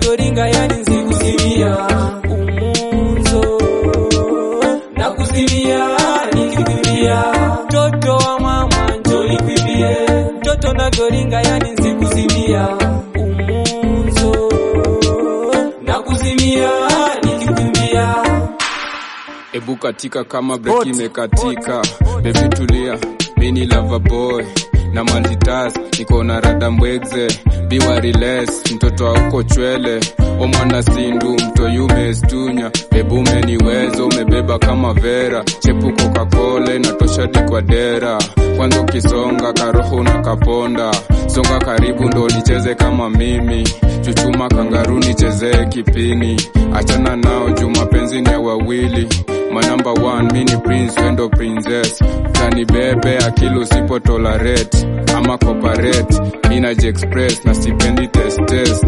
navyoringa yani nsikuzimia umunzo na kuzimia nikikwambia mtoto wa mama njo nikwambie mtoto navyoringa yani nsikuzimia umunzo na kuzimia nikikwambia Ebu katika kama breki imekatika, baby tulia, mini lava boy na multitask, niko na rada mbwegze, biwa relax, mtoto auko chwele, o mwana sindu, mto yume stunya, bebu umeniweza, umebeba kama vera, chepuko kakole, natosha di kwa dera, kwanza ukisonga karoho na kaponda, songa karibu ndo nicheze kama mimi, chuchuma kangaru nichezee kipini, achana nao juu mapenzi ni ya wawili My number one, mini prince, wendo princess Tani bebe akili usipo tolerate Ama cooperate, minaji express na sipendi test test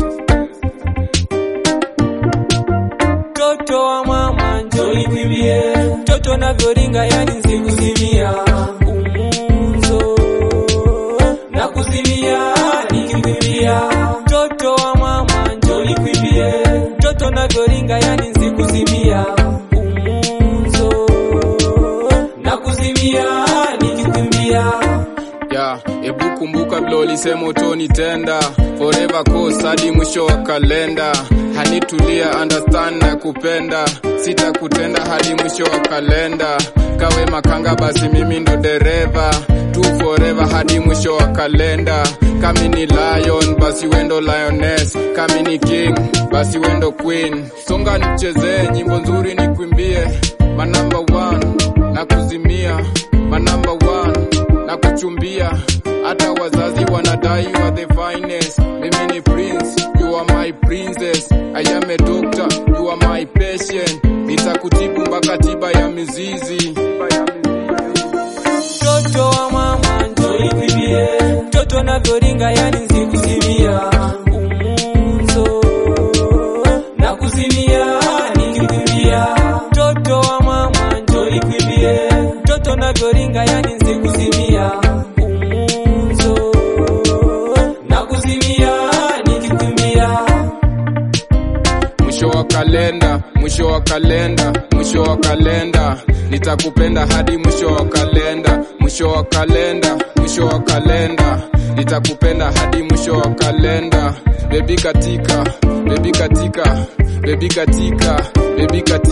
mtoto wa mama njo nikwambie mtoto navyoringa yani nsikuzimia umunzo na kuzimia nikikwambia mtoto wa mama njo nikwambie mtoto navyoringa yani nsikuzimia umunzo na kuzimia nikikwambia ya ebu kumbuka vile ulisema utonitenda forever course hadi mwisho wa kalenda hanitulia understand na kupenda sitakutenda hadi mwisho wa kalenda kawe makanga basi mimi ndo dereva tu forever hadi mwisho wa kalenda kami ni lion basi wendo lioness kami ni king basi wendo queen songa nichezee nyimbo nzuri nikwimbie manamba one na kuzimia manamba one na kuchumbia hata wazazi wanadai you are the finest mimi ni prince you are my princess i am a doctor you are my patient nitakutibu mpaka tiba ya mizizi mtoto wa mama njo nikwambie mtoto navyoringa yani nsikuzimia umunzo na kuzimia nikikwambia mtoto wa mama njo nikwambie mtoto navyoringa yani nsikuzimia umunzo na kuzimia nikikwambia mwisho wa kalenda mwisho wa kalenda mwisho wa kalenda nitakupenda hadi mwisho wa kalenda mwisho wa kalenda mwisho wa kalenda nitakupenda hadi mwisho wa kalenda bebi katika bebi katika bebi katika bebi katika